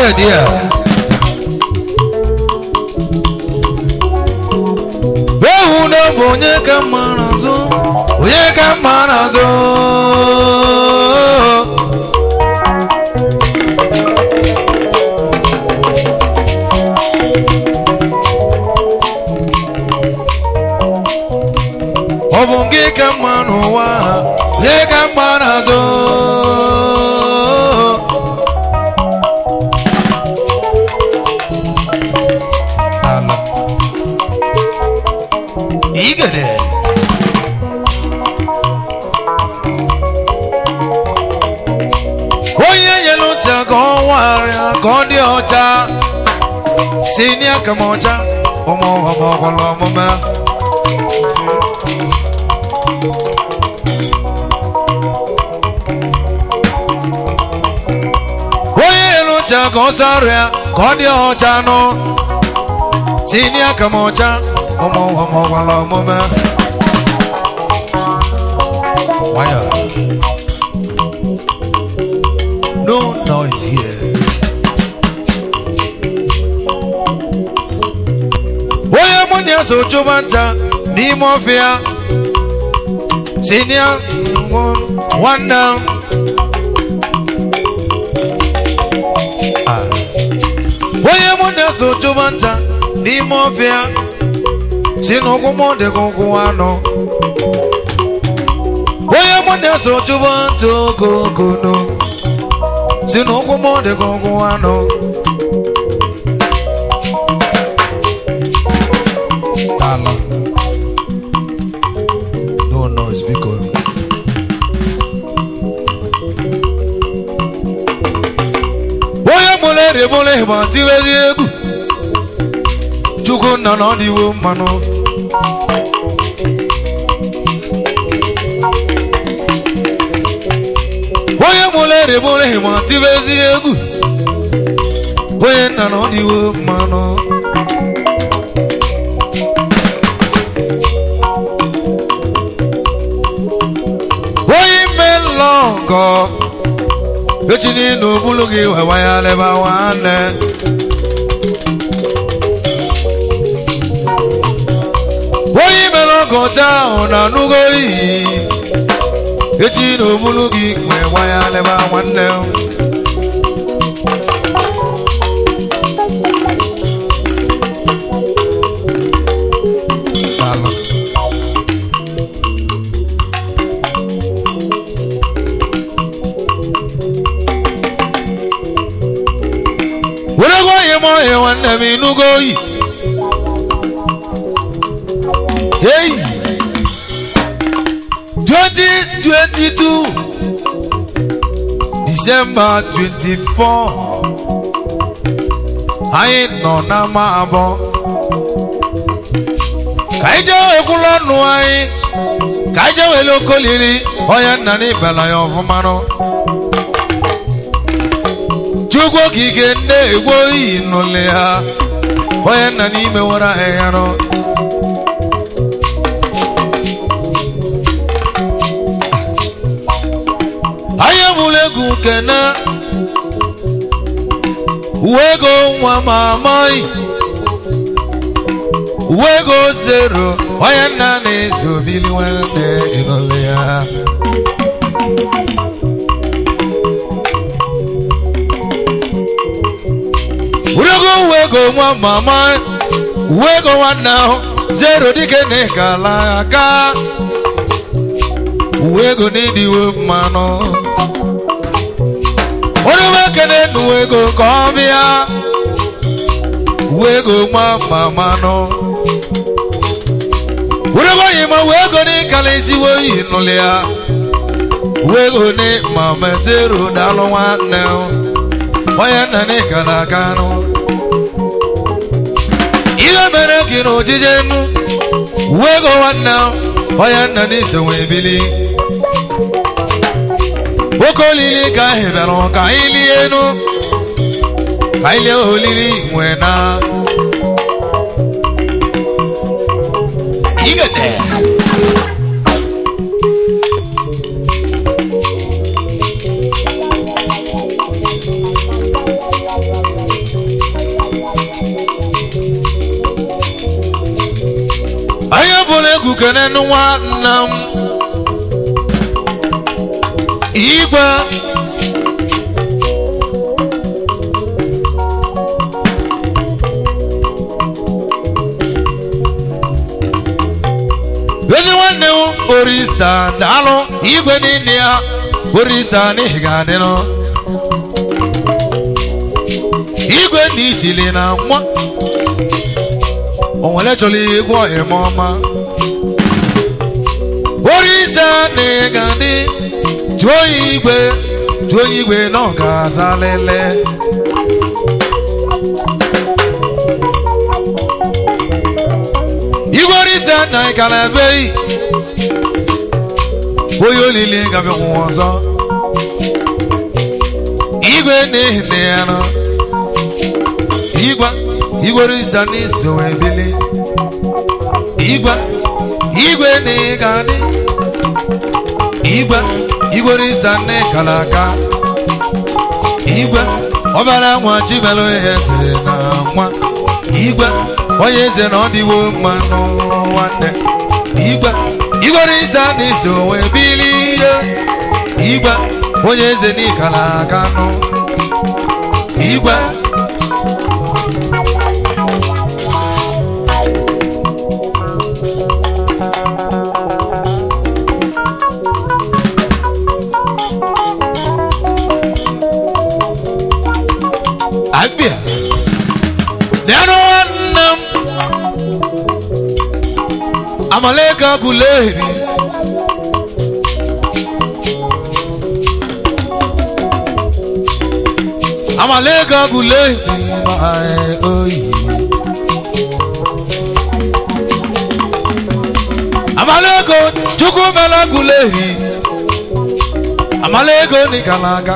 Dear, dear. Ewu na bụ onye ka mma n'azụ, onye ka mma n'azụ. Ọ bụ gị ka mma n'ụwa, onye ka mma n'azụ. Ala. Igede. Onye nyere ụcha ka ọ warịa ka ọ dị ọcha si n'aka m ọcha ụmụ ọgbọ ọgbọrọ ọmụma onye nyere ụcha ka ọ sarịa ka ọ dị ọcha nụ si n'aka m ọcha ụmụ ọgbọ ọgbọrọ ọmụma nwayọọ No noise here. Onye mụ na ya so chụba nta n'ime ọfịa si na ya nwanne m. Ah. Onye mụ na ya so chụba nta n'ime ọfịa si na ụkwụ m dị ka ụkwụ anọ. Onye mụ na ya so chụba nta okokono si na ụkwụ m dị ka ụkwụ anọ. Ala. No noise, biko. Onye mụrụ eri mụrụ ịgba tiwezi egwu. Chukwu nna na ọ dịwo mmanụ. Onye mụrụ eri mụrụ ịgba tiwezi egwu. Onye nna na ọ dịwo mmanụ. onye ime nlọ nkọ echi n'ịnụ bulu gị wewa ya leba nwanne onye mere ọgọ taa ahụ na anụgo iyi echi n'obulu gị wee gwa ya leba nwanne Daalụ. were gwa onye m ọhịa nwanne m ịnụgo oyi hey 2022 December 24 anyị nọ n'ama abụọ ka anyị jee wekwula ọnụ anyị ka anyị jee wele okoliri onye nna n'ibela ya ọfụma nụ chukwu okike nne egwu oyi nụlị ha onye nna n'ime nwere ahịhịa nọ anyị egbula egwu kene uwe ego nwa ma amaghị uwe ego zero onye nna na-ezo bili nwanne ịnụlị ya urego uwe ego nwa mama uwe ego nwanne ahụ zero dike na ịkala aka uwe ego n'ịdịwo mmanụ onye nwe ekene na uwe ego ka ọ bịa uwe ego nwa mama nọ urego yi ma uwe ego n'ịkala ezigbo oyi nụlị ya uwe ego ni mama zero daalụ nwanne ahụ onye nna n'ịka na-aga anụ ihe mere gị na ojije nnu uwe ego nwanne onye nna n'iso wee bili nwoke olili ka anyị bịara ka anyị lie enu ka anyị lie olili nwee na igede ekene nwanne m igwe ezi nwanne m orista daalụ igwe niile ya orista n'ihi ga-adịnụ igwe ndị ichili na nwa o nwere chọrọ igwe eme ọma orisa na ga-adị jụọ ya igwe jụọ ya igwe na ọ ga-aza lele igwe orisa na ịkara ebeghị onye olili gabịanwụ ọzọ igwe na-ehine ya nọ igwe igwe orisa n'iso ebili igwe igwe na ịga-adị igwe igwe orisa na ịkara aka igwe ọbara nwa chibelu eze na nwa igwe onye eze na ọ dịwo mma n'ụrụ nwanne igwe igwe orisa n'iso wee bilie igwe onye eze n'ikara aka nụ igwe abịa dịanụ nwanne m amaleka guleri amaleka guleri ma oyi amaleko chukwu mela guleri amaleko nikalaka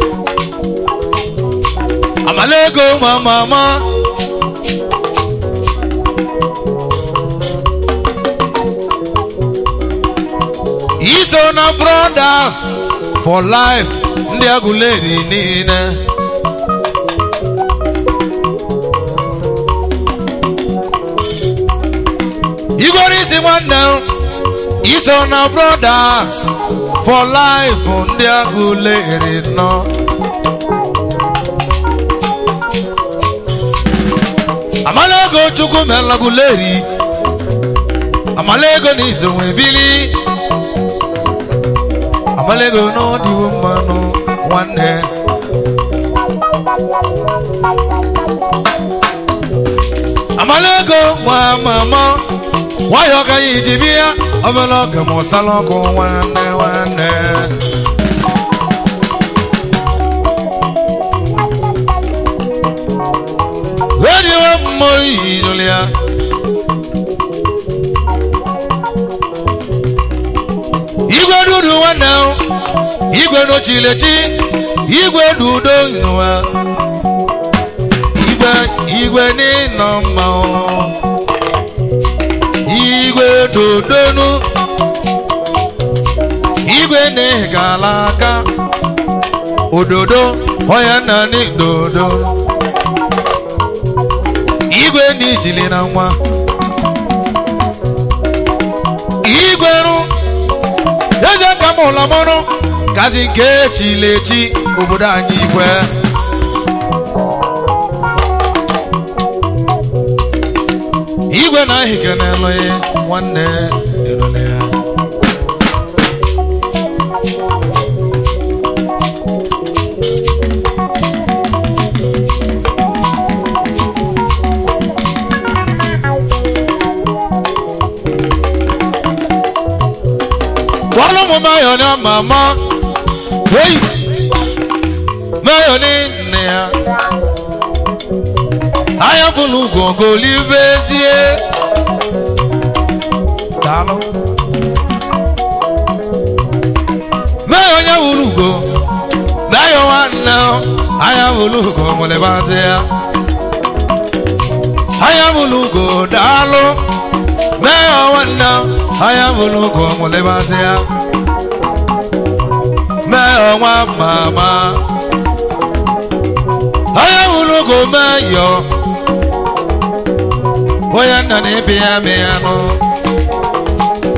amaleko mamama iso na brothers for life ndị agụleri niile igwere isi nwanne m iso na brothers for life ndị agụleri nọ amalego chukwu melaguleri amalego na iso nwe bili amalego n'ọdịwo mmanụ nwanne amalego nwa mama nwayọ ka ya iji bịa obere ọka ma ọsala ọkụ nwanne nwanne wediwe mmụọ iyi n'ụlọ ya igwe dudu nwanne m igwe n'ochilechi igwe dudo n'ụwa igwe igwe n'ịnọ mma o. igwe dodonu igwe n'ịgala aka ododo ọya na dodo igwe n'ijili na nwa igwe rụ eze ka m ụlọ mụrụ gazi nke echilechi obodo anyị igwe igwe na ahịke na-elụghị nwanne elole ya Wọ́n mú Máyọ̀ ní màmá. Hey! Máyọ̀ ní nìyà. Ayọ̀bùnú gògó líbézié. Dàlú. Máyọ̀ nyẹ́ wùlùgò. Máyọ̀ wà nà. Ayọ̀bùnúgò mọ̀lẹ́bàzíà. Ayọ̀bùnúgò dàlú. Máyọ̀ wà nà. Ayọ̀bùnúgò mọ̀lẹ́bàzíà. Máyọ̀ wà màmá. Ayọ̀bùnúgò máyọ̀. Onye nna na-ebi ya mee ya nụ.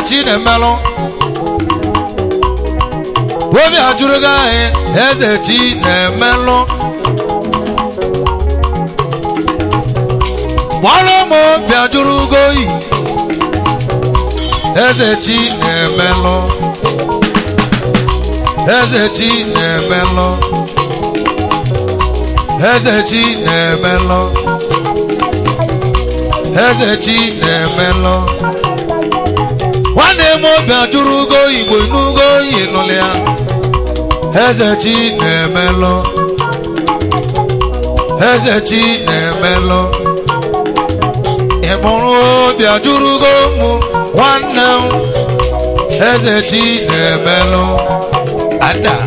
chi na-emelụ obi ajụrụ gị anyị eze chi na-emelụ gbara m obi ajụrụ gị oyi eze chi na-emelụ eze chi na-emelụ eze chi na-emelụ eze chi na-emelụ nwanne m obi ajụrụ ugo igbo n'ugo oyi nụlụ ya eze chi na-emelụ eze chi na-emelụ ịmụrụ obi ajụrụ ugo mụ nwanne m eze chi na-emelụ ada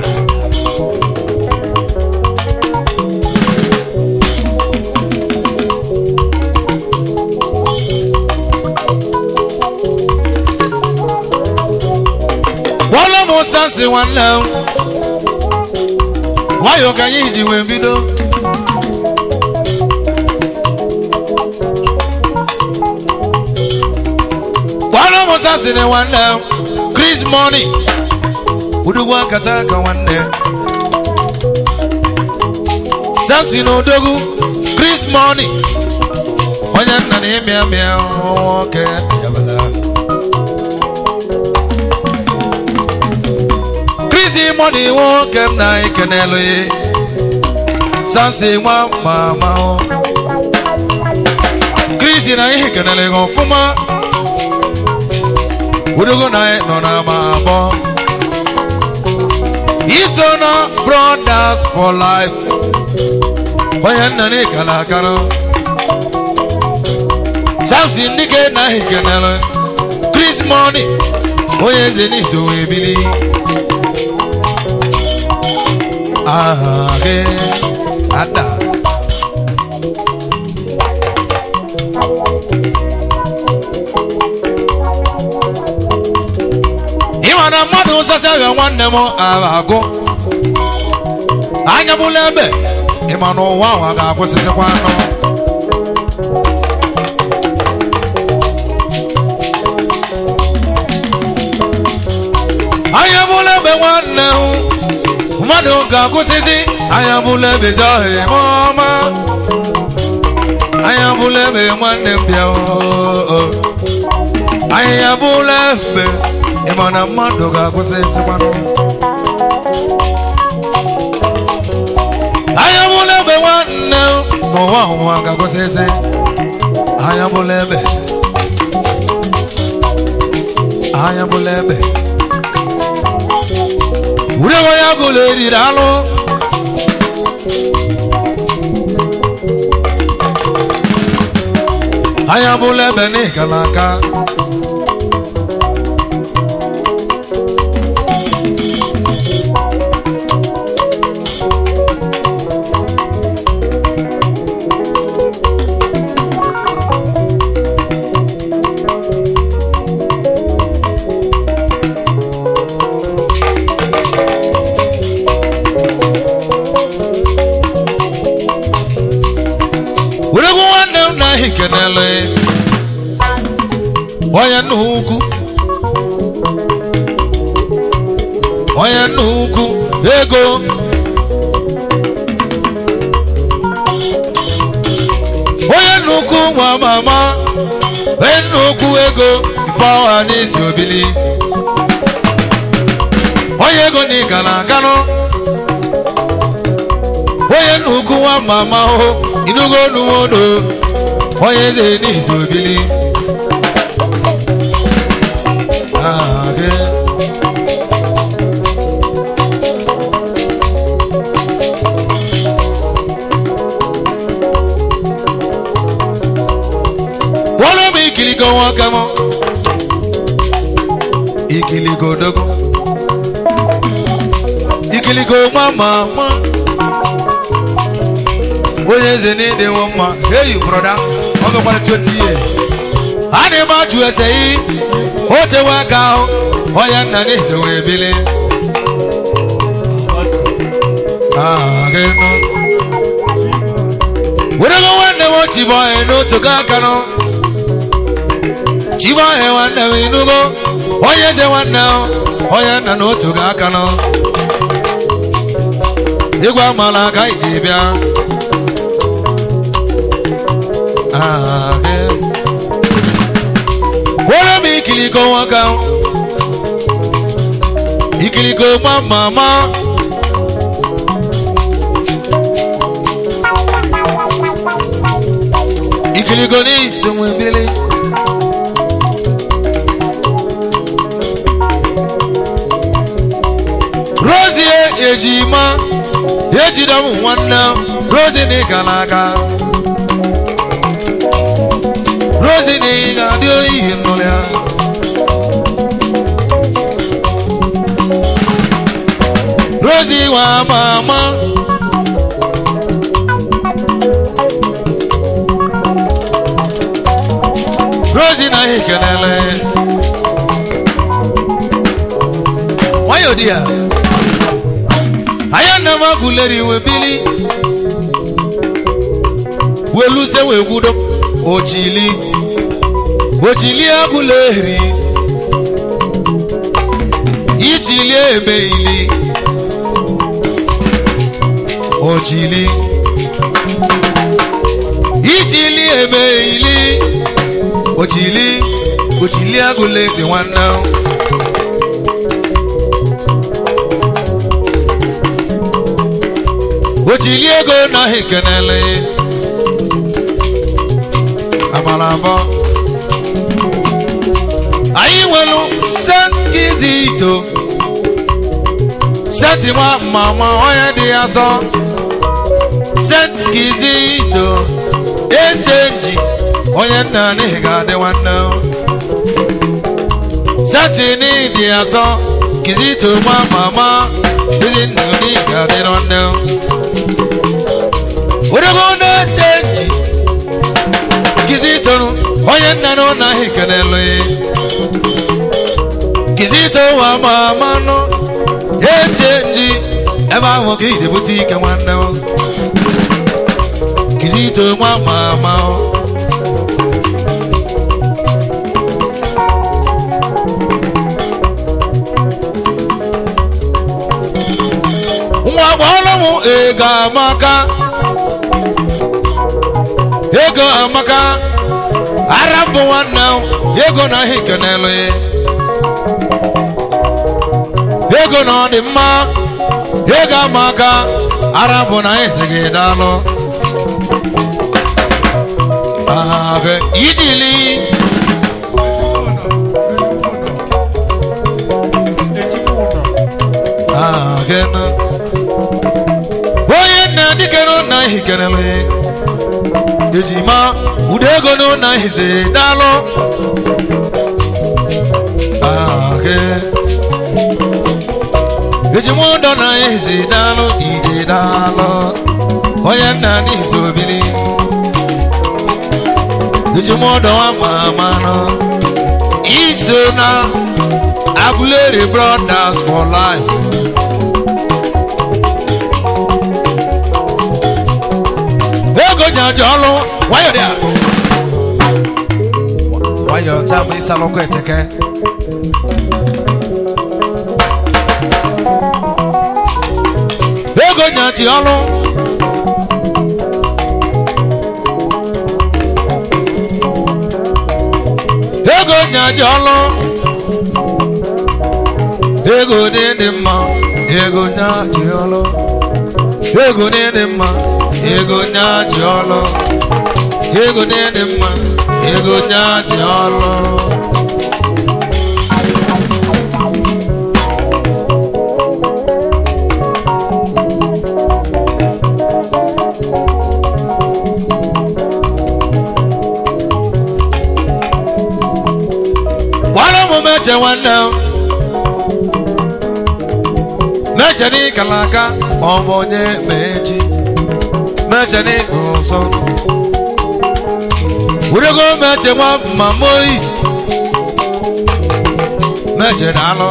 Bọ́lá m sansi nwanne m nwayọọ ka anyị ji wee bido Bọ́lá m sansi na nwanne m Chris Money udogwu akata aka nwanne Samson odogwu Chris Money onye nna na ịmịa mịa nwoke yabala Chris Money nwoke m na-ekenelu ya Samson nwa mama o Chris na ihe kenele gị ọfụma Udogo na anyị nọ n'ama abụọ iso na brothers for life onye nna n'ịkala akara samson dike na hikenere chris money onye eze n'iso wee bili aha gị ada ịma na mmadụ ụzọsị ahịa nwanne m agha agụ anya bụla ebe ịma na ụwa ahụ a ga-akwụsịsịkwa anọ anya bụla ebe nwanne hụ mmadụ ga-akwụsịsị anya bụla ebe ezi ọhịa ma ọma anya bụla ebe nwanne m bịa oo anya bụla ebe ịma na mmadụ ga-akwụsịsịkwanụ anya bụla ebe nwanne n'ụwa ụwa ga-akwụsịsị anya bụla ebe anya bụla ebe urewe ya gụlụ eriri alụ anya bụla ebe n'ịkala aka weregwu nwanne m na ahị kenele onye nna ukwu onye nna ukwu ego onye nna ukwu nwa mama onye nna ukwu ego pawa n'isi obili onye ego na ịgana aganụ onye nna ukwu nwa mama hụ inugo nuwodo onye eze n'izu obili aha gị wọlé m ikiligo nwoke m ikiligo dogo ikiligo nwa mama onye eze n'ịdị nwe mma hey broda ọ gakwara 20 years a na-eme ajụ ese yi o tewe aka ahụ onye nna na-ese wee bili Ah, gị nụ. werego nwanne m chibọhe n'otu ka aka nụ chibọhe nwanne m inugo onye eze nwanne o, onye nna na otu ga aka nọ ịgwa amala ka anyị ji bịa Ah, eh. were m ikiliko nwoke ikiliko ma mama ikiliko n'iso nwe bili rozie ejima ejide m nwanne rozi na ịga n'aka rozi na ị ga-adị oyi nnụrụ ya rozi nwa mama rozi na ihe kelele nwayọ di ya anya nna m agụleri iwe bili weluse wee kwudo ochili ochili agụleri ichili emeili ochili ichili emeili ochili ochili agụleri nwanne m. ochili ego na ekenele amara abọ anyị nwere sent kizito senti nwa mama onye dị ya sọ sent kizito esenji onye nna n'ihi ga-adị nwanne senti n'ịdị ya sọ kizito nwa mama ezi nna n'ihi ga-adị nwanne odego na-esenji kizito onye nna na ụna ahụ kenelu kizito wa mama nọ ese nji ebe ahụ ka idebute ike nwanne m kizito nwa mama nwa gbọọrọ m ego amaka ego amaka ara bụ nwanne m ego na ahụ kenelu ego na ọ dị mma ego amaka ara bụ na esi gị dalụ Ahụ ijili ahụ onye nna dike na ihe kenelu ejima ụdị ego na ụna ihize dalụ ahụ ejima ụdọ na ihize dalụ ije dalụ onye nna n'ihize obili ejima ụdọ ama ama nọ iso na Aguleri brothers for life ego nyaja ọlụ nwayọ dị a nwayọ taa bụ ịsa lọkọ eteke ego nyaji ọlụ ego nyaji ọlụ ego dị dị mma ego nyaji ọlụ ego dị dị mma ego nyaji ọlụ ego dị dị mma ego nyaji ọlụ gbara m meche nwanne m meche n'ịkala aka ọ bụ onye mechi meche n'ịkụ ụzọ wurego meche nwa mama oyi meche daalụ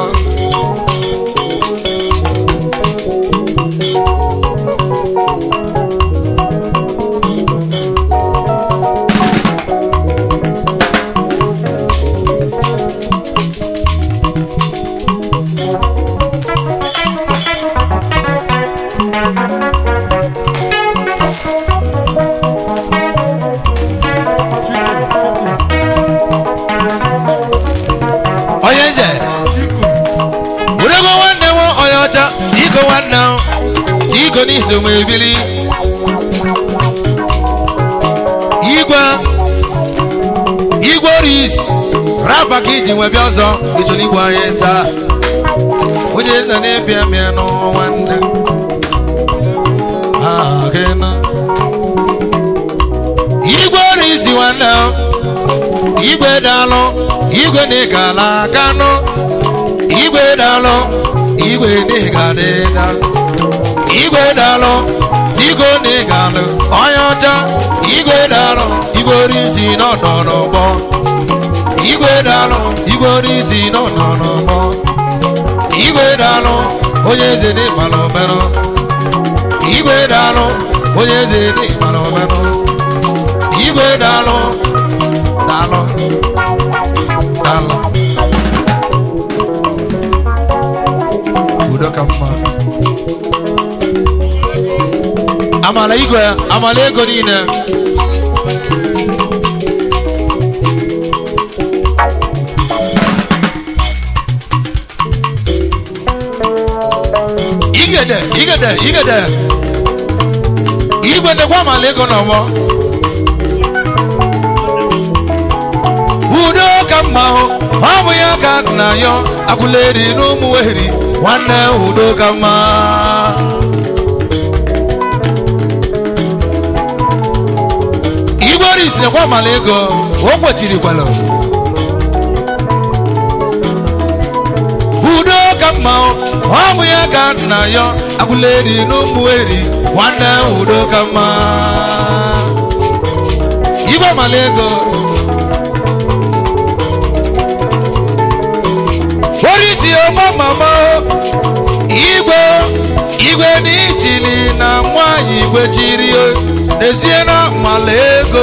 diko n'iso m ebili igwe igwe oris rapa ka iji nwebịa ọzọ ịchọrọ igwe anyị taa onye nna na-ebịa mịa n'ọnwa nne Ah, gị nọ. igwe oris nwanne m, igwe dalụ igwe na-egala aka nụ igwe dalụ igwe na-egadịda igwe dalụ digo na-egalụ onye ọcha igwe dalụ igwe orisi n'ọnọ n'ụgbọ igwe dalụ igwe orisi n'ọnọ n'ụgbọ igwe dalụ onye eze n'ịkpalụ merụ igwe dalụ onye eze n'ịkpalụ merụ igwe dalụ dalụ dalụ udo ka mma amala igwe amala ego niile igede igede igede igwe ndekwa amala ego n'ọgbọ udo ka mma hụ ọ bụ ya ka nna ya akwụleri n'ụmụ weheri nwanne udo ka mma igwe orisi nekwa amala ego o kwechirikwala udo ka mma hụ ọ bụ ya ka nna ya akwụleri n'ụmụ weheri nwanne udo ka mma igwe amala ego orisi ọma mama igwe igwe n'ichili na nwanyị igwe chiri n'ezie na mala ego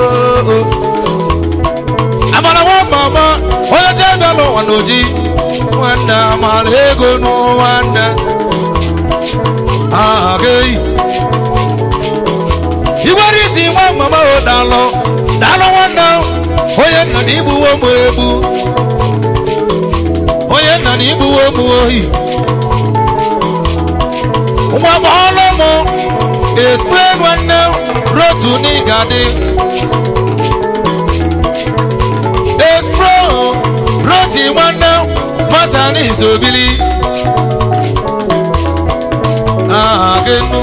amara nwa mama onye chenda n'ụwa n'oji nwanne amara ego n'ụwa nne aha gị igwe orisi nwa mama o dalụ dalụ nwanne onye nna na igbuwo m egbu onye nna na igbuwo m ohi nwa m ọlụ m espre nwanne rotu n'ịgadị espre roti nwanne masa n'izobili aha gị nnu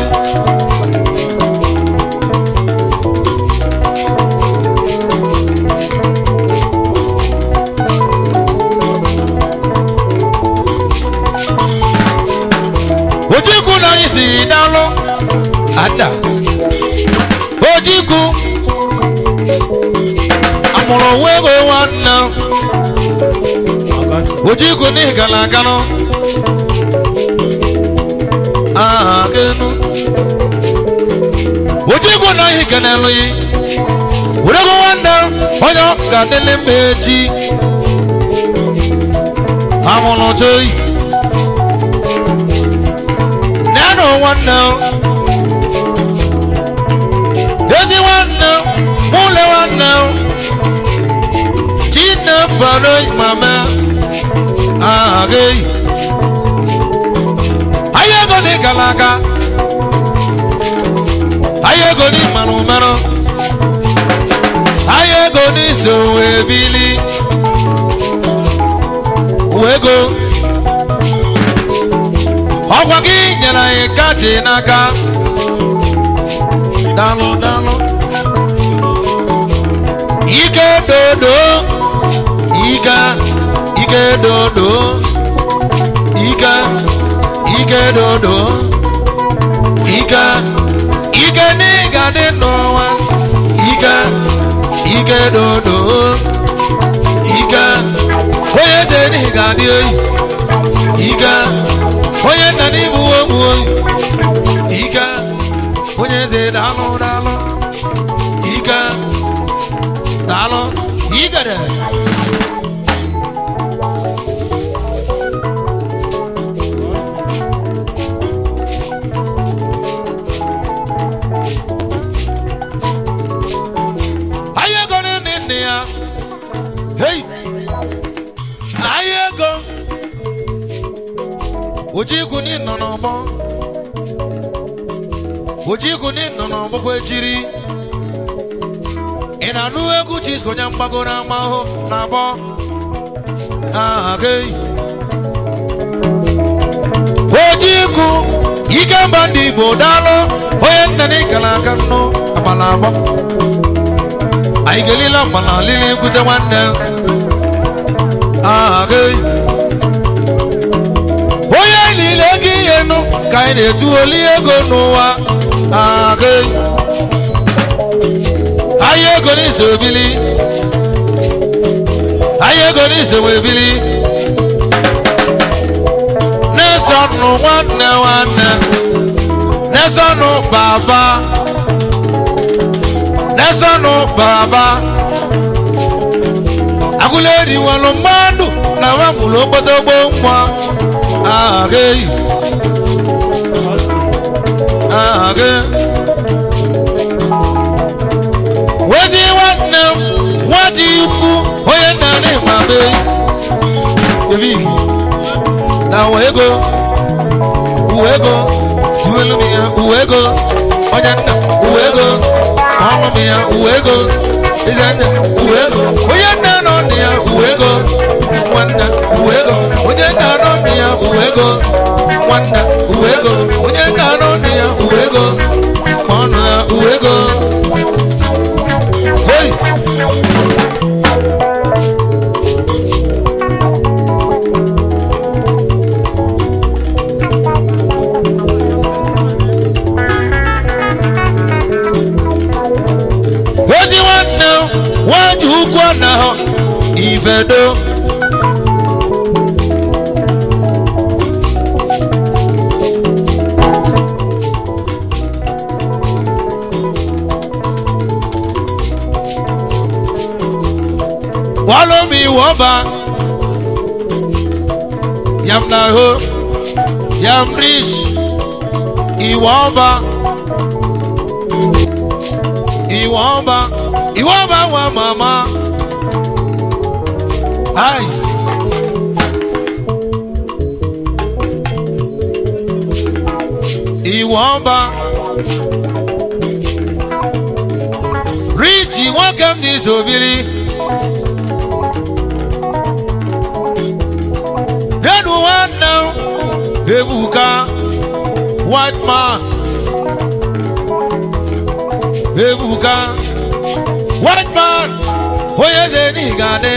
ojikwu na anyị si dalụ ada ojikwu amụrụ onwe ego nwanne ojikwu n'ihi gara aganụ aha gịnụ ojikwu na ihe kenelu yi werego nwanne onye ọ ga-adịlị mma echi amụrụ joyi nanu nwanne ezi nwanne mụle nwanne chinne fọrọ mama aha gị ahịa ego dị gara aga ahịa ego dị mmanụ mmanụ ahịa ego dị so wee bili wee go ọkwa gị nyere anyị kachi n'aka dalụ dalụ ike dodo ike ike dodo ike ike dodo ike ike n'ịga dị n'ọnwa ike ike dodo ike onye eze n'ịga dị oyi ike onye nna n'ime uwe ụmụ oyi ike onye eze daalụ daalụ ike daalụ igede anyị ego nne nne ya hei anyị ego ojikwu nọ n'ọgbọ ojikwu ndị nọ n'ọgbụgbọ echiri ị na-anụ egwu chisko onye mgbagoro amahụ na abọ aha gị ojikwu ikemba ndị igbo daalụ onye nna na ịkara aka nnụ agbala agbọ anyị ga-elile agbala lili nkwute nwanne aha gị onye niile ego ihe nụ ka anyị na-etuoli ego n'ụwa aha gị ahịa ego n'ise obili ahịa ego n'ise wee bili nesọnụ nwanne nwanne nesọnụ baba nesọnụ baba agụla eriwelu mmadụ na nwamụrụ okpotogbo nwa aha gị aha gị wezi nwanne m nwaji ukwu onye nna n'ịma be ebighi na uwe ego uwe ego tiwelu m ya uwe ego onye nna uwe ego ọnụ m ya uwe ego ize nne uwe ego onye nna nọ nna ya uwe ego nwanne uwe ego onye nna nọ nna ya uwe ego nwanne uwe ego onye nna nọ nna ya uwe ego ọnụ ya uwe ego Hey! ozi nwanne m nwaji ukwu na ahụ ifedo walomi wọba yam na ho yam rich iwọba iwọba iwọba wa mama ai iwọba rich nwoke m n'izobiri Nenu nwanne m ebuka white man ebuka white man onye eze n'igade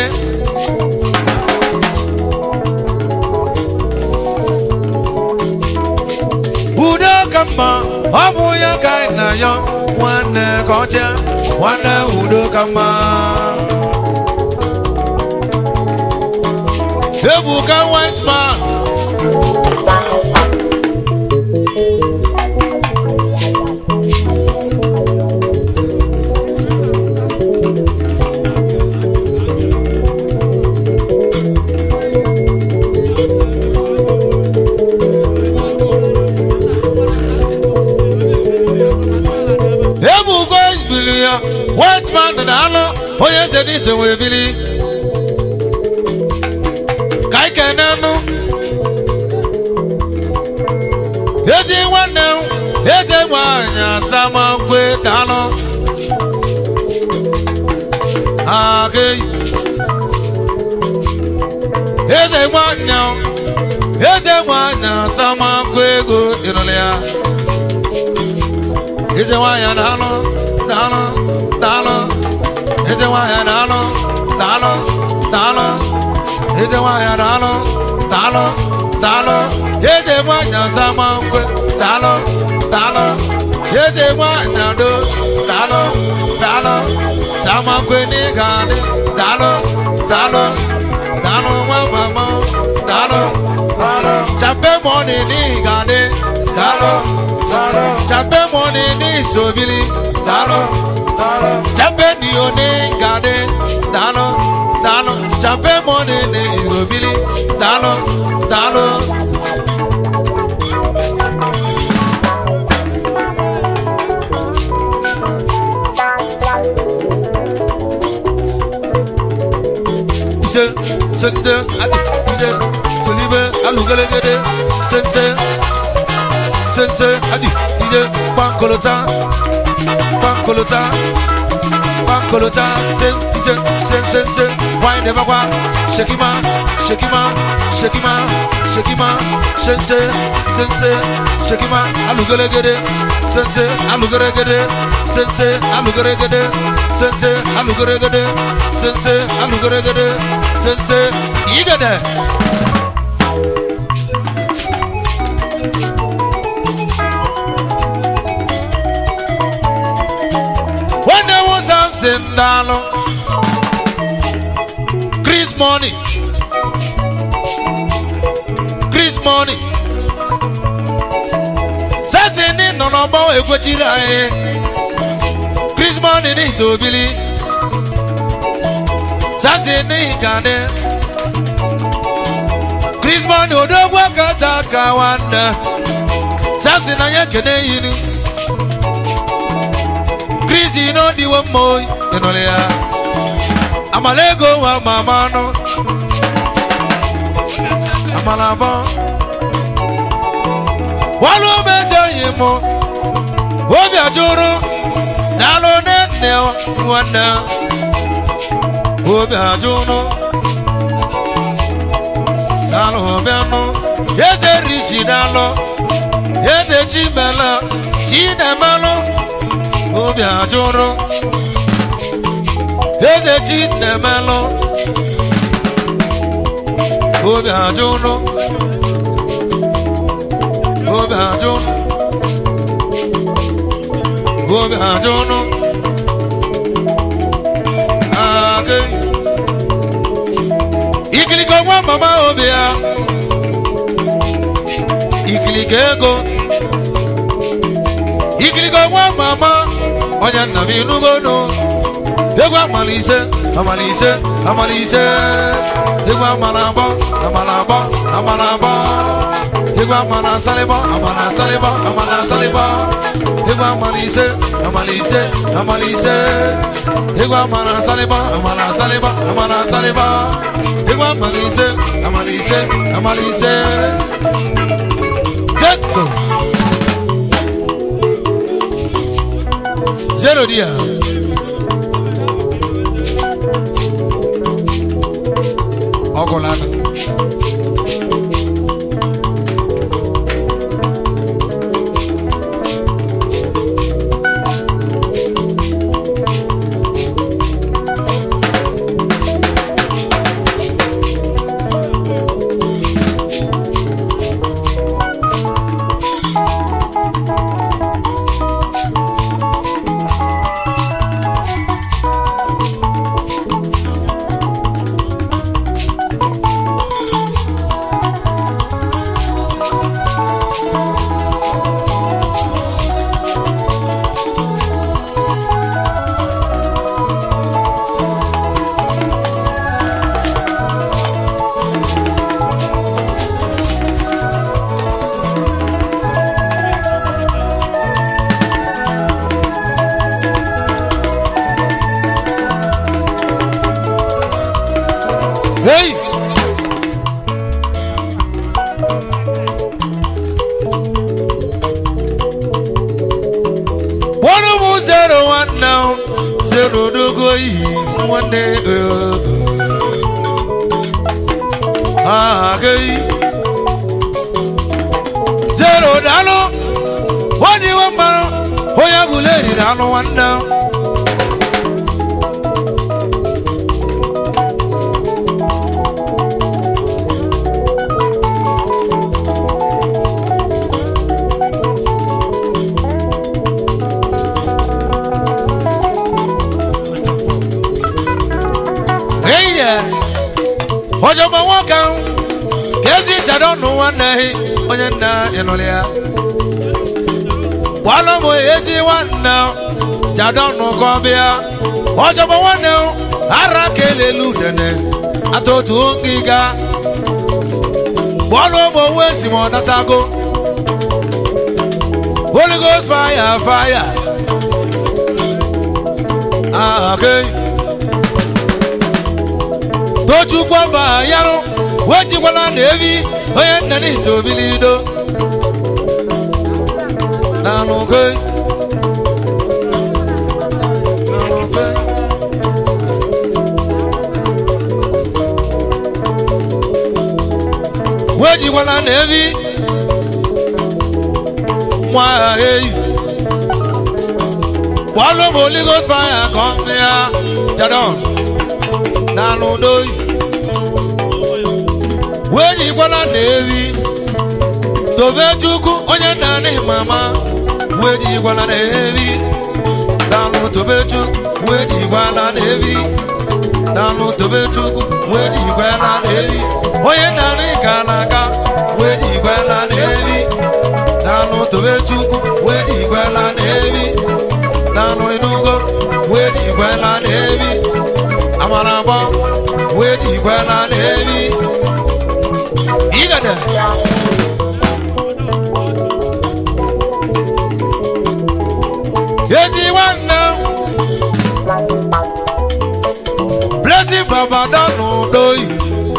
udo ka mma ọ bụ ya ka anyị na-ayọ nwanne ka ọcha nwanne udo ka mma ebuka white man ebuka bili ya white man dị n'anụ onye eze n'ise wee bili ka anyị kenenụ ezi nwanne m eze nwanyị asamakwe dalụ agị eze nwanyị eze nwanyị asamakwe ego ịrụrụ ya eze nwanyị dalụ dalụ dalụ eze nwanyị dalụ dalụ dalụ eze nwanyị dalụ dalụ dalụ eze nwanyị asama nkwe dalụ dalụ eze nwanyị ado dalụ dalụ sama nkwe n'ịga adị dalụ dalụ dalụ nwa mama dalụ dalụ chape mọni n'ịga adị dalụ dalụ chape mọni n'isobili dalụ dalụ chape dio n'ịga adị dalụ dalụ chape mọni n'isobili dalụ dalụ ise sende adi ide solibe alugelegede sense sense adi ije gbankolota gbankolota gbankolota se ise se se se wine never kwa shekima shekima shekima shekima sense sense shekima alugelegede sense alugeregede sense alugeregede sense alugeregede sense alugeregede sense igede. Nwanne m Samson daalụ Chris Money Chris Money Samson nọ n'ọgbọ ekwechiri anyị Chris Money n'isi obili Samson n'ihi ka dị Chris Money odogwu aka taa ka nwanne Samson anyị ekene yiri kristi n'odiwo mma oyi ịnụrụ ya amala ego nwa ma ama anụ amala abọ walụ mezi oyi mụ obi ajụrụ daalụ nne nne nwanne obi ajụrụ daalụ bịanụ eze rishi daalụ eze chimela chinemelụ obi ajụrụ eze chinemelụ obi ajụrụ obi ajụrụ obi ajụrụ agị ikiliko nwa mama obi ya ikiliko ego ikiliko nwa mama onye nna m inugono egwu amalise amalise amalise egwu amala abọ amala abọ amala abọ egwu amala asalịbọ amala asalịbọ amala asalịbọ egwu amalise amalise amalise egwu amala asalịbọ amala asalịbọ amala asalịbọ egwu amalise amalise amalise zeko zero dia ọkụ na Hey! One of zero one now, zero to go one day. Ah, okay. Zero dalo, one you want, oh, yeah, good lady, dalo one now. Hey there. Ọjọgbọ́n wọn kan kezi ìtàdọ́ nù wọn nà ehi onye nna ịnụlị ya. Wàhálà mụ ezi wọn nà jàdọ́ nù kọ́bịa. Ọjọgbọ́n wọn nà ara kelelu dene atụtụ ngịga. Bọ́ọ̀lù ụmụ owó esi mụ natago. Holy Ghost fire fire. Ah, okay. tochukwu mba yarụ wejikwala na evi onye nna n'isi obilido daalụ kei daalụ kei wejikwala na evi nwa agha eyi wàá ló mọ holy ghost fire kan ní a jadon dànù dóyì wéyí gbọ́dọ̀ nèébi tòbẹ́ chukwu onye nna ní mama wéyí gbọ́dọ̀ nèébi dànù tòbẹ́ chukwu wéyí gbọ́dọ̀ nèébi dànù tòbẹ́ chukwu wéyí gbọ́dọ̀ nèébi onye nna ní kàlàkà wéyí gbọ́dọ̀ nèébi dànù tòbẹ́ chukwu wéyí gbọ́dọ̀ nèébi dànù inugo wéyí gbọ́dọ̀ nèébi amarabọ wéyí gbọ́dọ̀ nèébi. Igada. Yezi nwanne Blessing Baba dọnụ doyi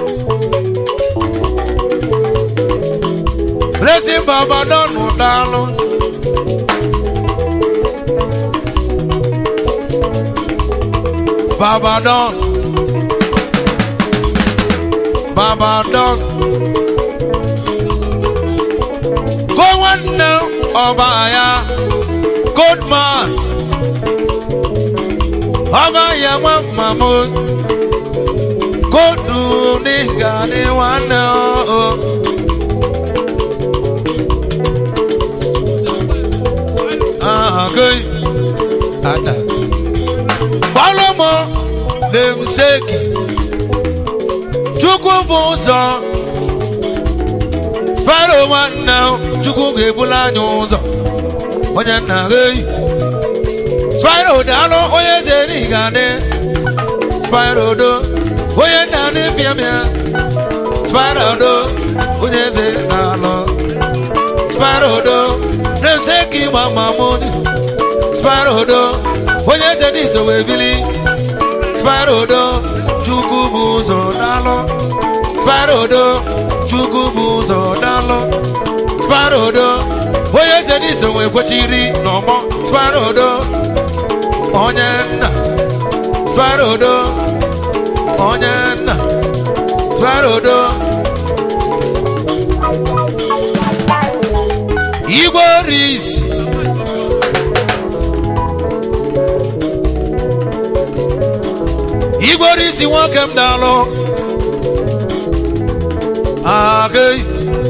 Blessing Baba dọnụ dalụ Baba don Baba don Go nwanne ọba ya Goldman ọba ya nwa mama Godu n'ịga dị nwanne o Aha gị ada Gbalomo na-emseki Chukwu bụ ụzọ fero nwanne chukwu ga-ebula anyị ụzọ onye nna eyi spiro daalụ onye eze n'igade spiro do onye nna n'ịbịa bịa spiro do onye eze na-alụ spiro do na-ese ka ịgba mamoni spiro do onye eze n'iso wee bili spiro do chukwu bụ ụzọ daalụ spiro do chukwu bụ ụzọ dalụ sparodo onye eze n'iso wee kwechiri n'ọgbọ sparodo onye nna sparodo onye nna sparodo igwe orisi igwe orisi nwoke m dalụ agị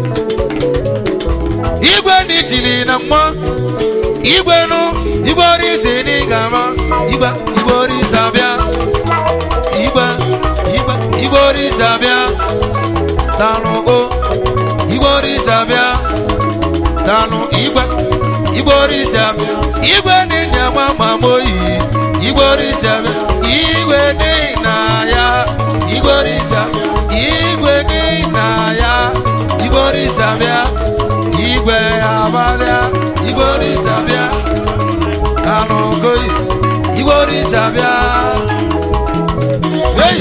igwe ndị tiri na mma igwe nụ igwe orisi dị gama igwe igwe orisi abịa igwe igwe igwe orisi abịa danụ o igwe orisi abịa danụ igwe igwe orisi abịa igwe dị nyama mamoyi igwe orisi abịa igwe dị na ya igwe orisi abịa igwe dị na ya igwe orisi abịa igwe abịa igwe orisi abịa danụ koyi igwe orisi abịa hey!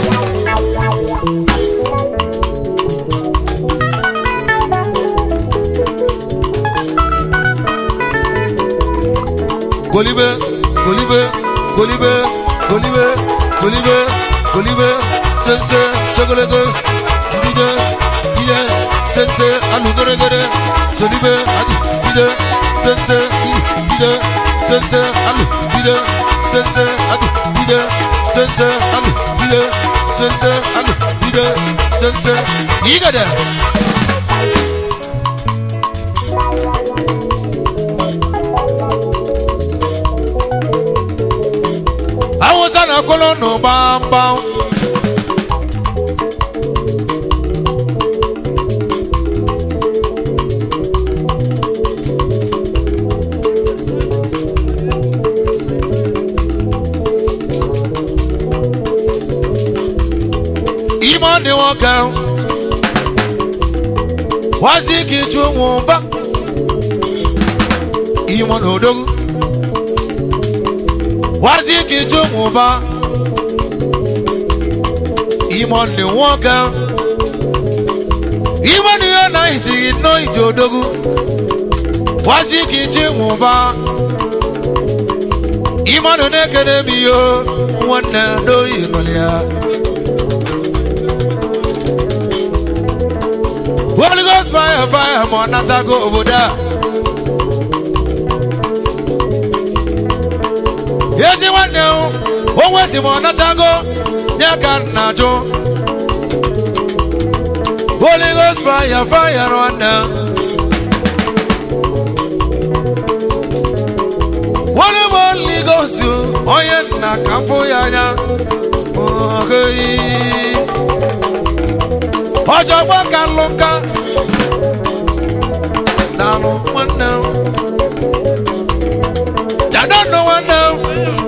Golibe, Golibe, Golibe, Golibe, Golibe, Golibe, Sense, Chocolate, Dide, Dide, Sense, Alugere, Solibe, Adi, Dide, Sense, Dide, Sense, Alu, Dide, Sense, Adi, Dide, Sense, Alu, Dide, Sense, Alu, Dide, Sense, Igade. awụsa na kolo nụ gbamgbam ime ọ dị nwoke wazi ka ịchụ nwụba ime na odogwu wazi ka ịchụ nwụba ime ndị nwoke ime na ihe na isighị nnọọ ije odogwu wazi ka ichi nwụba ịmadụ na-ekene m ihe nwanne n'oyi nụrụ ya Holy Ghost fire fire ma ọ natago obodo a ezi nwanne m onwe si ma ọ natago nye ka m na-ajụ Holy Ghost fire fire nwanne m Holy Holy Ghost onye nna ka m fụ ya anya oheyi ọjọgbọ́n ka ló ká dànù nwanne m jadọnụ nwanne m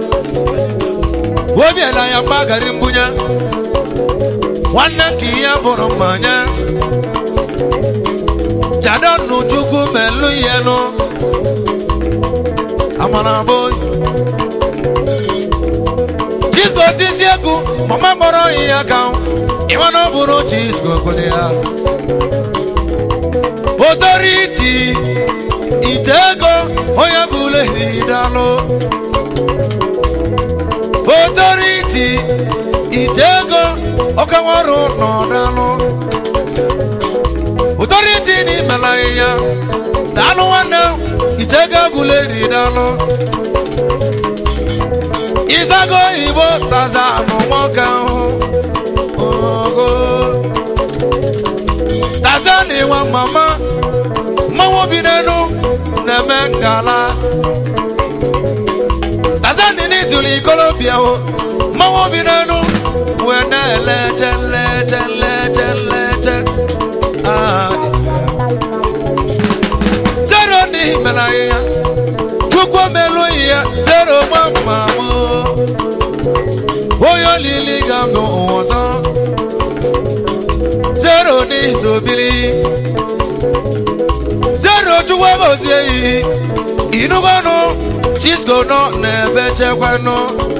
obi ela ya gbagari mbunye nwanne ka ihe bụrụ mmanya jadọnụ chukwu melu ihe nụ amara bụ Chisco tisi egwu mama kpọrọ ihe ka ịma na ọ bụrụ Chisco kwere ya otoriti ite ego onye bụla eridalụ otoriti ite ego ọkanwarụ nọdalụ otoriti n'imela ya dalụ nwanne ite ego agụla eridalụ ịzago igbo taza anụ nwoke ahụ ogo taza na ịwa mama mmanwụ bi n'elu na-eme ngala taza na n'ituli ikolobịa o mmanwụ bi n'elu wee na-eleche nleche nleche nleche Ah, zero n'ihi mere ahịhịa chukwu melu ihe zero gbamgbam onye olili ga-abụ ụwa ọzọ zero n'izobiri zero chukwu gozie iyi inugonu chisco nọ n'ebe chekwanụ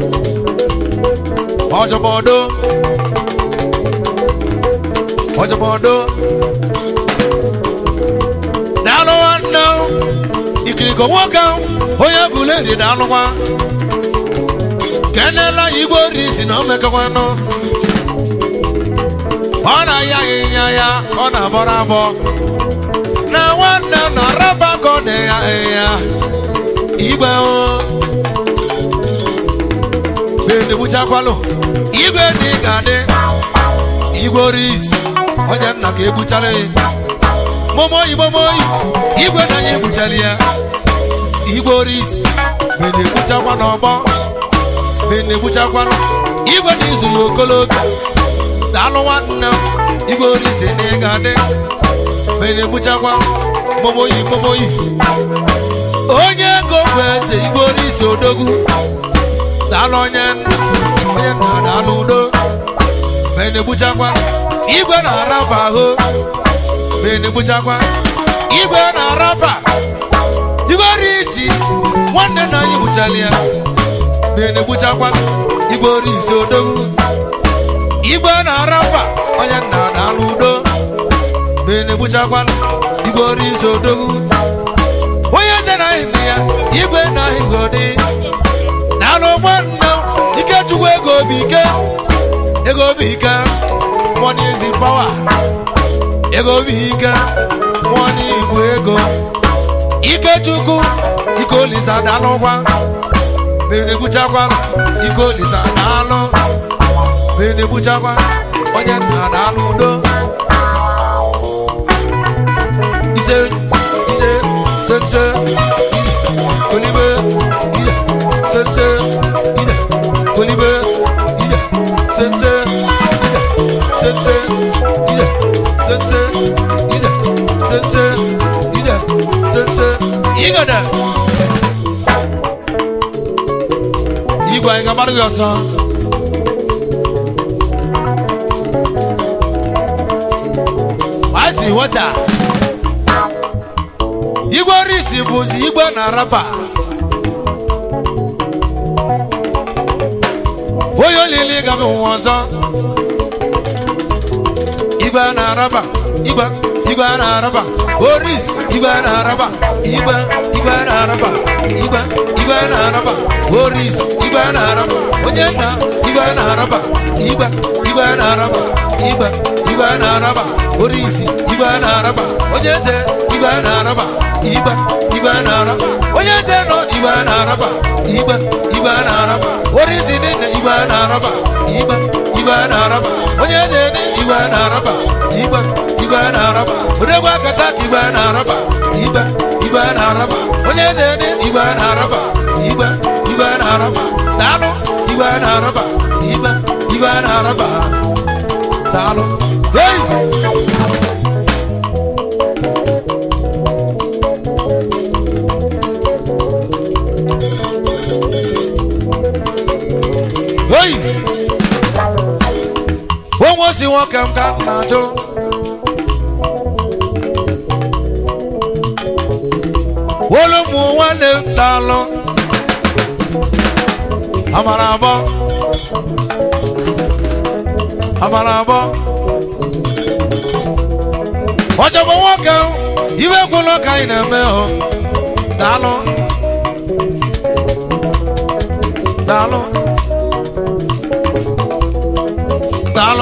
ọjọbọdo ọjọbọdo daalụ nwanne ikiriko nwoke onye buleri daalụkwa kenela igwe orisi na omekọkwanụ ọ na-aya ịnya ya ọ na-abọrọ abọ na nwanne na raba ka ọ na-eya ya igwe o na-egbuchakwalụ igwe dị ga-adị igwe orisi onye nna ka egbuchara ya momoyi momoyi igwe na ya egbuchara ya igwe orisi na-egbuchakwa n'ọgbọ na-egbuchakwa igwe na izulu okolobịa daalụ nwanne m igwe orisi na ịga adị na-egbuchakwa momoyi momoyi onye ego bụ eze igwe orisi odogwu daalụ onye nna onye nna daalụ udo na-egbuchakwa igwe na-araba ahụ na-egbuchakwa igwe na-araba igwe orisi nwanne na anyị gbuchala ya na-egbuchakwa igwe orisi odogwu igwe na-araba onye nna na-alụ udo na-egbuchakwa igwe orisi odogwu onye eze na ahịa ya igwe na ahịgodi na-alụ nwanne ikechukwu ego obi ike ego obi ike money is in power ego obi ike money bụ ego ikechukwu ike olisa daalụkwa na-egbuchakwa ike olisa daalụ na-egbuchakwa onye nna daalụ udo ise ise sense kolibe ide sense ide kolibe ide sense ide sense ide sense ide sense ide sense igada igwe anyị ga-agbara gị ọsọ Asi wata igwe orisi bụzi igwe na raba onye olili gabi ụwa ọzọ igwe na raba igwe igwe na raba oris igwe na raba igwe igwe na-araba igwe igwe na-araba boris igwe na-araba onye nna igwe na-araba igwe igwe na-araba igwe igwe na-araba boris igwe na-araba onye eze igwe na-araba igwe igwe na-araba onye eze nọ igwe na-araba igwe igwe na-araba boris niile igwe na-araba igwe igwe na-araba onye eze dị igwe na-araba igwe igwe na-araba odegwa kata igwe na-araba igwe igwe na-araba onye eze dị igwe na-araba igwe igwe na-araba daalụ igwe na-araba igwe igwe na-araba daalụ hey! hey! onwe si nwoke m ka m na-ajụ olu ụmụ nwanne m daalụ amara abọ amara abọ ọjọgbọ nwoke m, iwe gwụlọ ka anyị na-eme hụ daalụ daalụ daalụ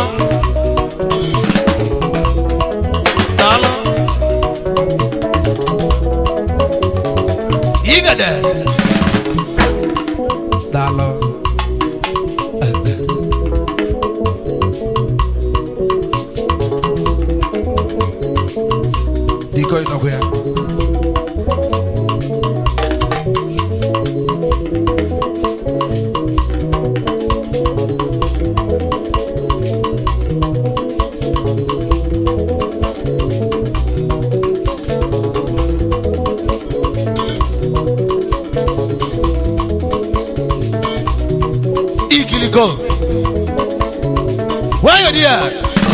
daalụ igede daalụ biko ịnọkwa ya ikiliko wayọ di ya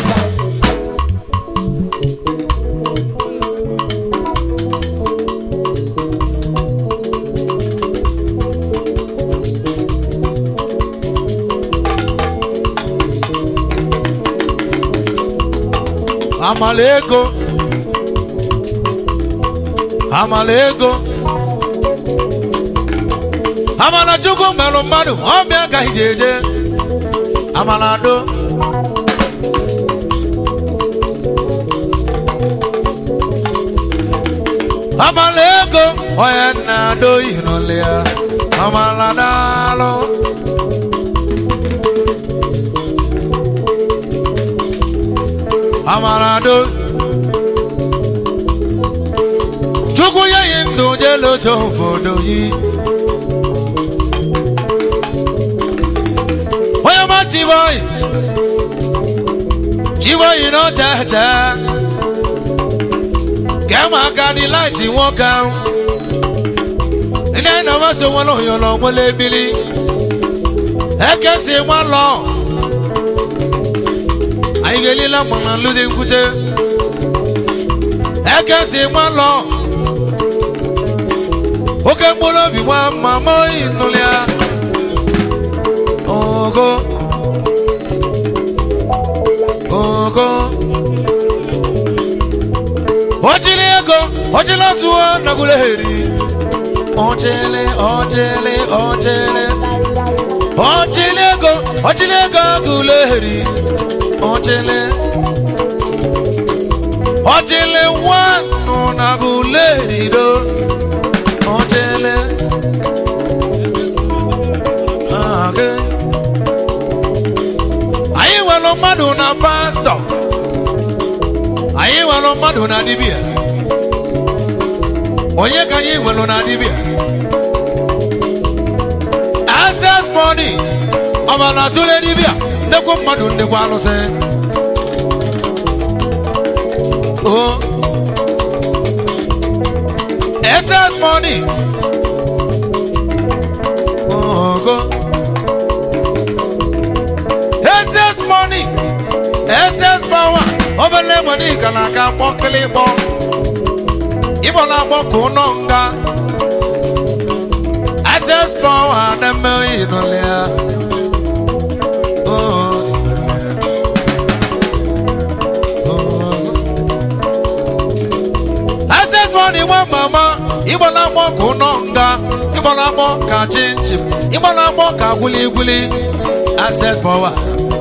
amala ego amala ego amala chukwu merụ mmadụ ọbịa ka ije eje amala do amala ego onye na-ado ihinụlị ya amala daalụ amala do chukwu ya yi ndụ jelu oche obodo yi onye ma chiboyi chiboyi na tete kẹmọ aka di láìtì wọn kan ilé iná wọn so wọn lóyún lọ wọn lé biri ẹkẹ sí wọn lọ ayigeli lamọ̀nà lóde nkúté ẹkẹ sí wọn lọ oke mkpụrụ obi wọn mamọ ìnụlịa ogo ogo ochili ego ochili ọtụọ naguleheri ochili ochili ochili ochili ego ochili ego guleheri ochili ochili nwanụ naguleheri do ochili age anyị nwere mmadụ na pastọ anyị nwere mmadụ na dibịa onye ka anyị nwere na dibịa access money ọbara tụle dibịa ndekwa mmadụ ndekwa alụsị o access money ogo access money access power obele money ka na-aka kpọkịlịkpọ ịgbọ na-agbọ ka ụnọ nga access power na-eme ịnụlị ya Oh, oh. access money nwa mama ịgbala agbọ ka ụnọ nga ịgbala agbọ ka chinchin ịgbala agbọ ka gwuligwuli access power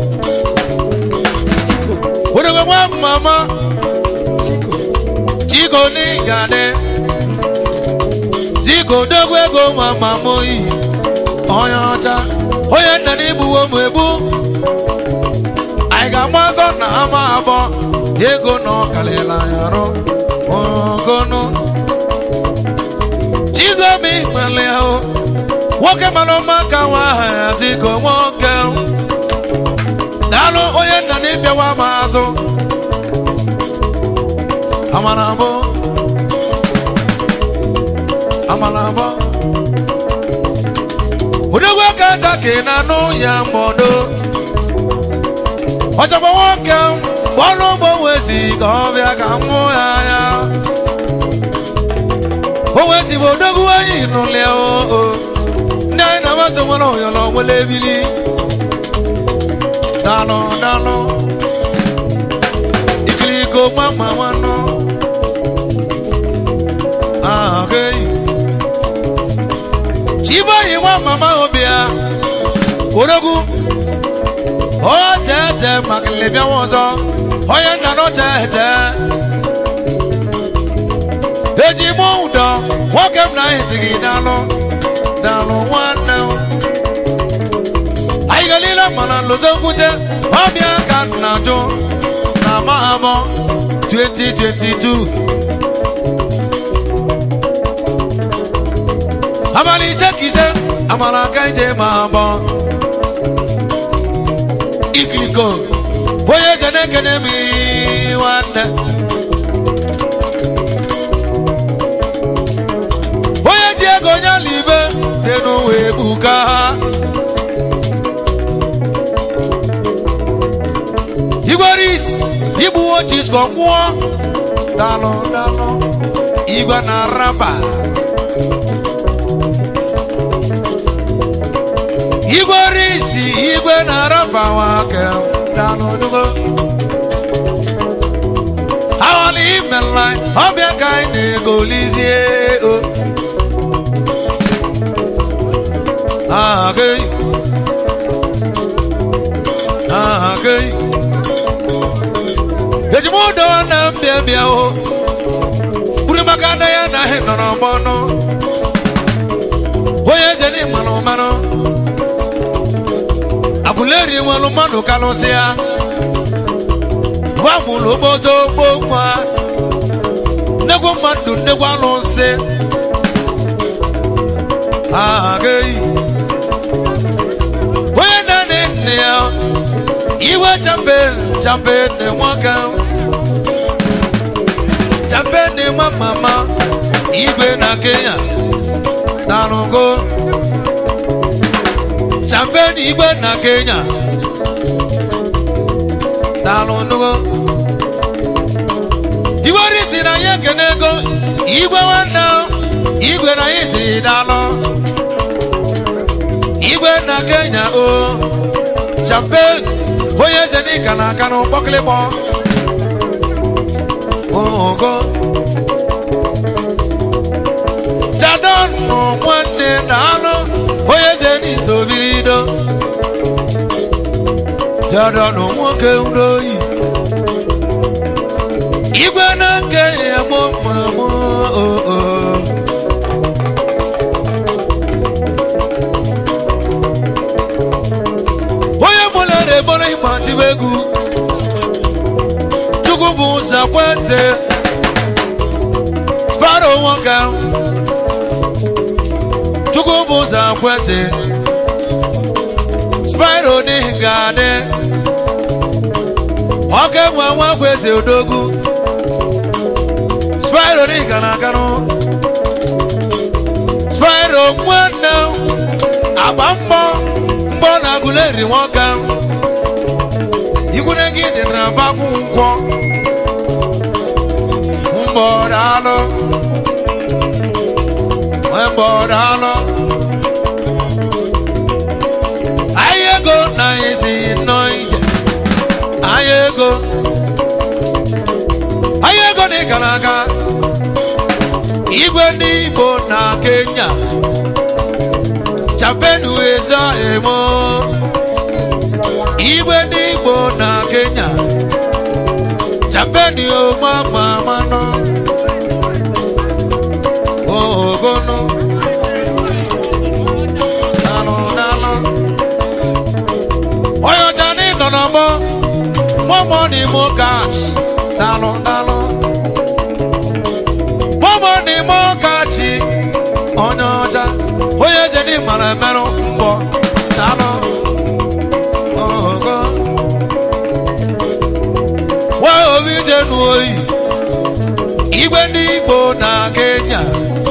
werewe nwa mama chiko n'ịgade ziko dogwu ego mama moyi onye ọcha onye nna n'igbuwo m egbu anyị ga-agba ọsọ na ama abụọ ego na ọkalịla ya arụ ogonu chizomi mele ahụ nwoke mara ọma ka nwa aha ya ziko nwoke daalụ onye nna n'ịbịawa m azụ amara mbụ amara mbụ odogwu aka nta ka ị na-anụ ya mgbodo ọchọgbo nwoke ọrụ ugbo wezi ka ọ bịa ka m hụ ya anya o wezi bụ odogwu anyị nụlịa o ndị anyị na-amasị nwere oyọrọ nwere ebili daalụ daalụ ikiliko gbamma nwanụ ahụghị chibayi nwa mama obi ya odogwu o tete maka lebịawa ọzọ onye nna nọ tete eji mụ ụdọ nwoke m na esighị daalụ daalụ nwanne m anyị galile mana lụzokwute ọbịa ka m na-ajụ na mahamọ 2022 abalị ise ka ise amara aka ije ma abụọ ikiliko onye eze na-ekene m nwanne onye ji ego onye ala ibe dị n'ụwa ebuka ha igweris igbuwo chisko nwụọ dalụ dalụ igwe na raba igwe risi igwe na raba nwoke dalụ dugo awali imela ọbịa ka anyị na-egolizie o ahụ ahụ ejimudo na mbịa bịa o buru maka na ya na ahị nọrọ mọnụ onye eze n'ịmanụ mmanụ abụleri nwere mmadụ kalụsị ya gwa mụrụ ogbozo ogbo nwa nnegwu mmadụ nnegwu alụsị agaghị onye na-anị nne ya iwe champion champion dị nwoke champion dị nwa mama igwe na kenya darụgo champion igwe na kenya darụgo igwe risi na ya ekene ego igwe nwanne igwe na ya si dalụ igwe na kenya o champion onye eze dịka na aka n'ụkpọkịlịkpọ ogo jadon nụ nwanne na anụ onye eze n'iso birido jadon nwoke udoyi igwe na nke ya mụ mamụ oo onye mụla na-eboro ịgba tibe egwu chukwu bụ ụzọ kweze sparo nwoke chukwu bụ ụzọ kweze spiro n'ihi ga-adị ọka nwe nwa kweze odogwu spiro n'ihi ga na-aganụ spiro nwanne agba mbọ mbọ na-agụleri nwoke ikwune gị dị na bakwu nkwọ mbọ daalụ mbọ daalụ anyị ego na anyị si nọ ije anyị ego anyị ego dị gara aga igwe ndị igbo na kenya chapenu eza emo igwe ndị igbo na kenya chapeni omamamano ogono nalụ nalụ onye ọcha n'ịnọ n'ọgbọ mọmọ n'imo kach nalụ nalụ mọmọ n'imo kachi onye ọcha onye eze dị mara emerụ mbọ nalụ ogo wa obi jenu oyi igwe ndị igbo na kenya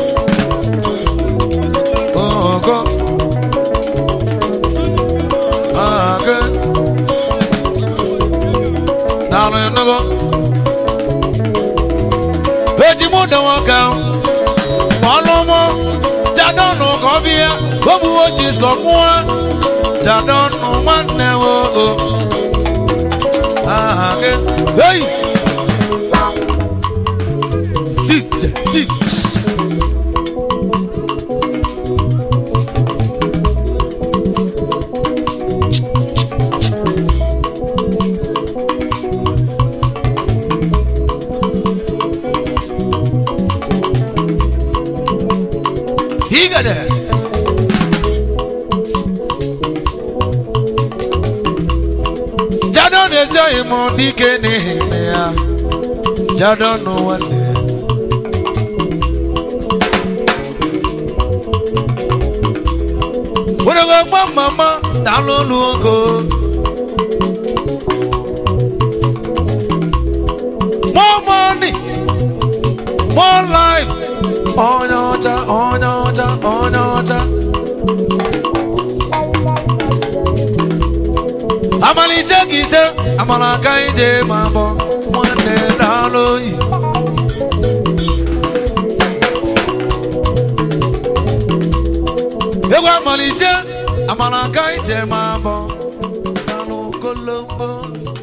ogo aga nalụ enugo eji mụ dọwọ ka ọlụmụ jadọnụ ka ọ bịa ogbuwo chiskọ mụọ jadọnụ nwanne nwoke aga hey Tite, tite. Hígade. Jadon ezoghị m dike n'ihi na ya. Jadon nwanne. Wọ́n gbọ́ màmá ta ló lu oko. More money, more life. Onye ọcha, onye ọcha, onye ọcha. Amalite ka ise, amala aka ije ma bọ, nwanne daalụ oyi. egwu amalise amara aka ije ma bọ n'alụ kolombo